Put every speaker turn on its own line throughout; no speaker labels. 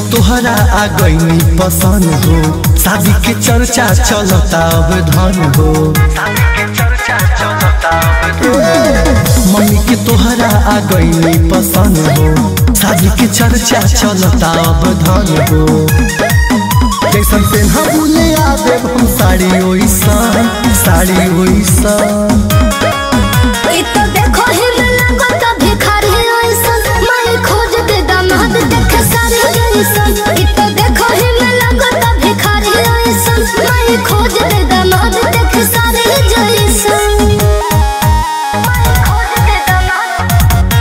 तोहरा आ गई पसंद हो शादी के चर्चा चलता अब धन हो मम्मी के तोहरा आ गई पसंद हो शादी के चर्चा चलता अब धन हो जैसन पेन्हा बुले आ देव हम साड़ी ओइसन साड़ी ओइसन
ई तो देखो ही में लागत भिखारी ऐसन मैं खोज के दामाद देखे सारे जैसन ई तो देखो ही में लागत भिखारी ऐसन मैं खोज के दामाद देखे सारे जैसन मैं खोज के दामाद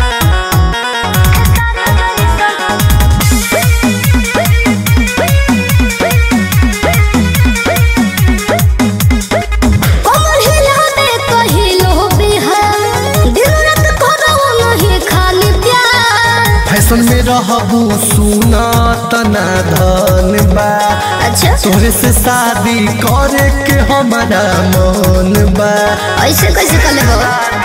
कमर हिला दे कहिलो बिहार दिन रात करो नहीं खाली प्यार
फैशन में रहबू सुना तना धन बा
अच्छा
तोहरे से शादी करे के हमारा मन बा
ऐसे कैसे कर लेबो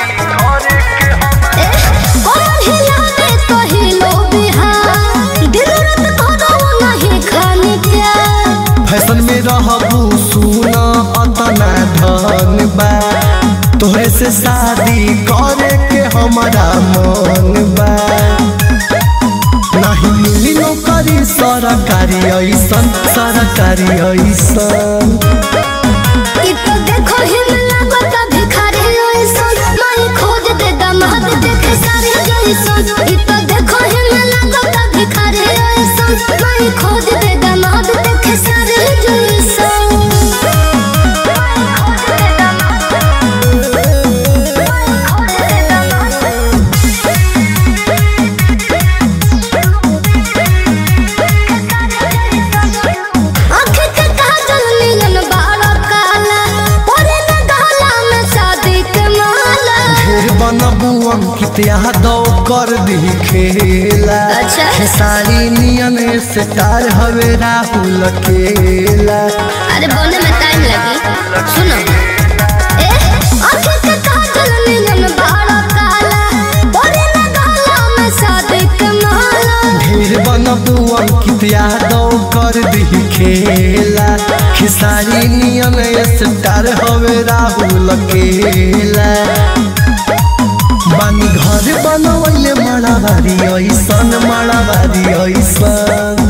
ए, कमर हिला दे कहिलो बिहार दिन रात करो नहीं खाली प्यार
फैशन में रहबू सुना तना धन बा तोहरे से शादी करे के हमारा मन बा नहीं मिली नौकरी सरकारी ऐसन सरकारी ऐसन
ई तो देखो ही में लागत भिखारी ऐसन मैं खोज दे दामाद देखे सारे जैसन ई तो देखो ही में लागत भिखारी ऐसन मैं खोज दे दामाद देखे सारे जैसन मैं खोज दे दामाद मैं खोज दे आँख के काजल नियन बाड़ा काला परे न गहला में शादी के माला
ढेर बनबू अंकित यादव कर दी खेला
अच्छा।
खेसारी नियन से तार हवे राहुल केला
अरे बोलने में टाइम लगी सुनो ए आँख के काजल नियन बाड़ा काला परे न गहला में शादी के माला
ढेर बनबू अंकित यादव कर दी खेला खेसारी नियन से तार हवे राहुल केला बानी घर बनवैले मड़ाबारी ऐसन मड़ाबारी ऐसन